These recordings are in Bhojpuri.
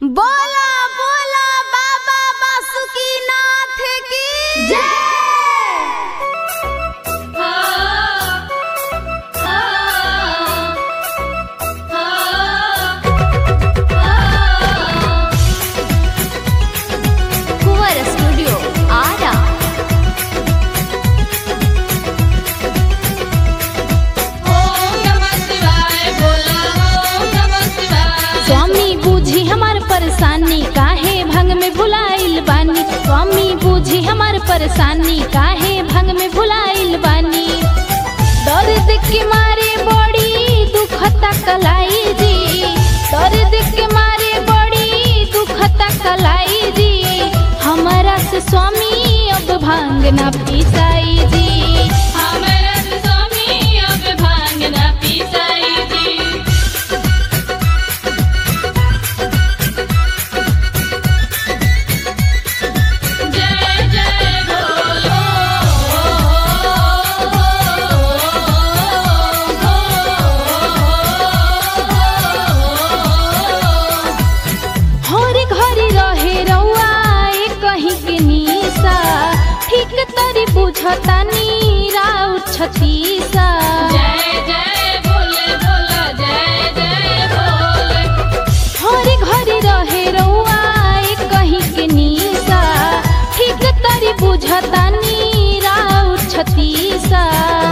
बोला बोला बाबा बासुकीनाथ की जय कुंवर स्टूडियो आरा स्वामी बूझी हमार परेशानी काहे भंग में भुलाइल बानी स्वामी बूझी हमार परेशानी काहे भंग में भुलाइल बानी दर्द के मारे बड़ी दुखता कलाई जी दर्द के मारे बड़ी दुखता कलाई जी हमारा से स्वामी अब भांग ना पिसाई जी हरे घरे रहे रउआ ए कहीं के निशा ठीक तरी बुझतानी राउ छतीसा हरे घरे रहे रउआ ए कहीं के निशा ठीक तरी बुझतानी राउ छतीसा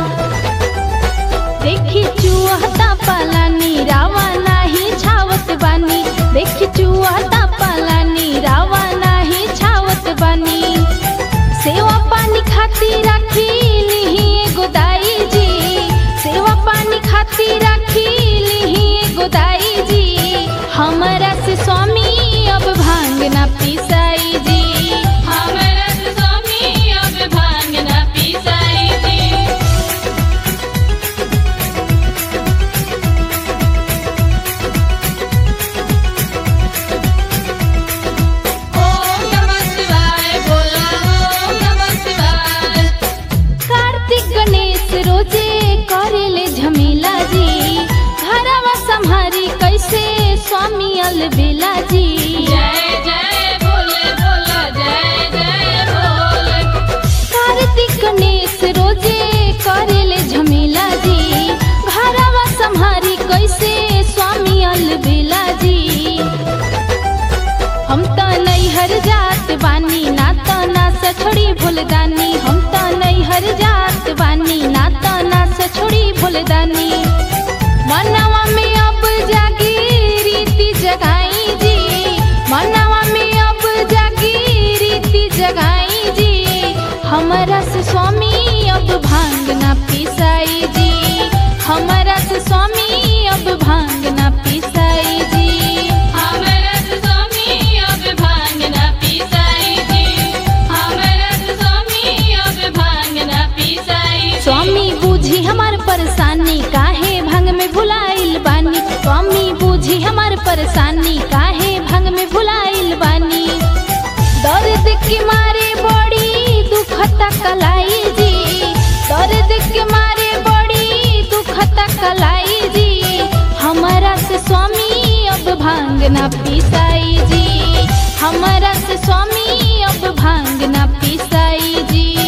देखी चुहता पालानी रावा नाही छावत बानी देखी चुहता पालानी रावा नाही छावत बानी सेवा पानी खाती राखी लिही एगो दाई जी सेवा पानी खाती राखी लिही एगो दाई जी हमरा से स्वामी अब भांग ना पिसाई जी कार्तिक गणेश रोजे करेले झमेला जी घरवा संहारी कैसे स्वामी अलबेला जी कार्तिक गणेश रोजे करेले झमेला जी घरवा संहारी कैसे स्वामी अलबेला जी हम त नैहर जात बानी ना त ना सछोड़ी भूलदानी हम त नैहर जात बानी ना त ना सछोड़ी भूलदानी मनवा में अब जागी रीति जगाई जी मनवा में अब जागी रीति जगाई जी हमरा से स्वामी अब भांग ना पिसाई जी हमरा से स्वामी अब भांग ना पिसाई जी स्वामी बूझी हमार परेशानी काहे भंग में भुलाइल बानी स्वामी बूझी हमार परेशानी काहे भंग में भुलाइल बानी दर्द के मारे बड़ी दुखता कलाई जी दर्द के मारे बड़ी दुखता कलाई जी हमारा से स्वामी अब भांग ना पिसाई जी हमारा से स्वामी अब भांग ना पिसाई जी